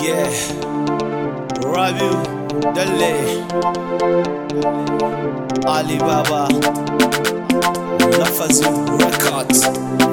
Yeah, Rabiu Dalle Alibaba Lafazu Records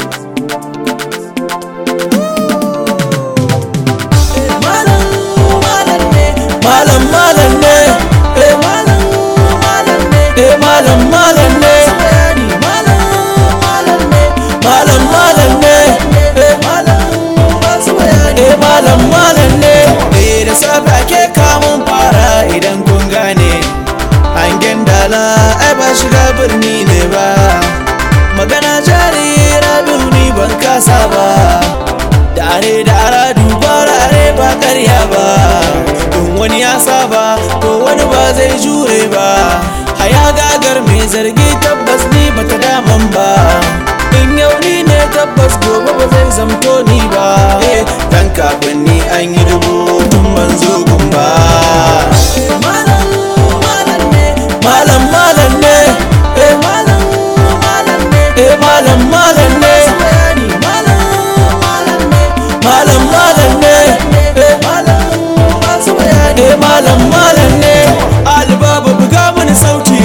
malam malam ne malam malam ne eh malam malam ne eh malam malam ne bayani malam malam ne malam malam ne eh malam masu bayani eh malam malam ne Eh da safe ake kamun fara idan kun gane Hangen dala ai ba shiga birni ne ba Magana jari Rabiu ni ban kasa ba Dare da ara duba rare ba karya ba In wani ya saba to wani ba zai jure ba Haya gagar mai zargi tabbas ni bata daman ba In yau ni ne tabbas gobe ba zai zamto ni ba Eh, Dan kafin ni an yi dubu tun ban zo gun ba malam malam ne Malam malam ne eh malam malam ne Eh malam malam ne bayani malam malam ne Malam malam ne eh malam masu bayani Eh malam malam ne Alibaba buga mini sauti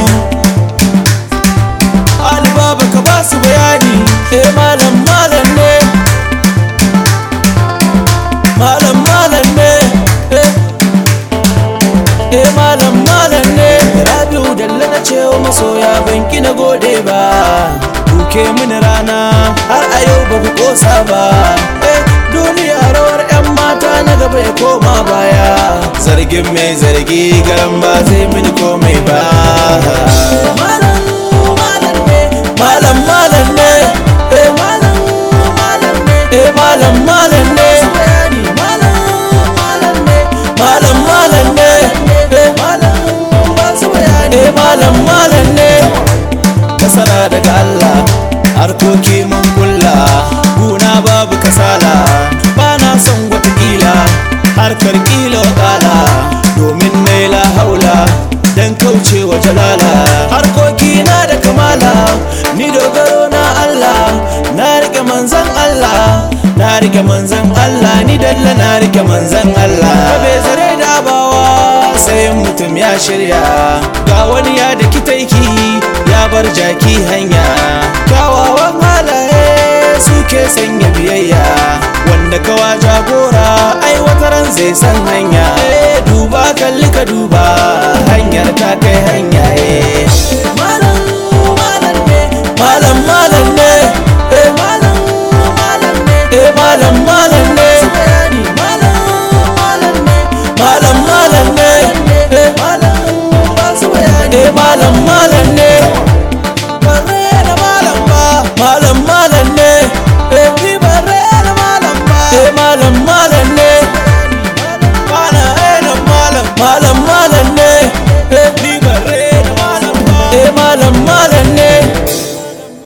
Alibaba ka ba su bayani Eh malam malam ne Malam malam ne Eh Eh malam malam ne Rabiu dalla na cewa masoya banki na gode ba Duke mini rana har a yau ba ku kosa ba Eh duniya rawar 'yan mata na gaba ya koma baya Zargin mai zargi garan ba zai mini komai ba malam malam ne Malam malam ne eh malam malam ne Eh malam malam ne bayani malam malam ne Malam malam ne eh malam masu bayani Eh malam malam ne Nasara daga Allah harkoki mun kulla Guna babu kasala Bana son watakila harkar kila wakala Domin naila haula dan kaucewa jalala Harkoki na da kamala Ni dogaro na Allah Na rike manzan Allah Na rike manzan Allah Ni dalla na rike manzan Allah Bai zare da abawa sai mutum ya shirya Ga wani ya da kitaiki ya bar jaki hanya Kawawan halaye suke sanya biyayya Wanda kawa jagora ai wataran zai san hanya Eh duba kalli ka duba hanyar ta kai hanya eh malam malam ne Malam malam ne eh malam malam ne eh malam malam ne bayani malam malam ne Malam malam ne eh malam masu bayani eh malam malam ne bare da malam ba malam malam ne eh ni bare da malam ba eh malam malam ne bana eh da malam malam malam ne eh ni bare da malam ba eh malam malam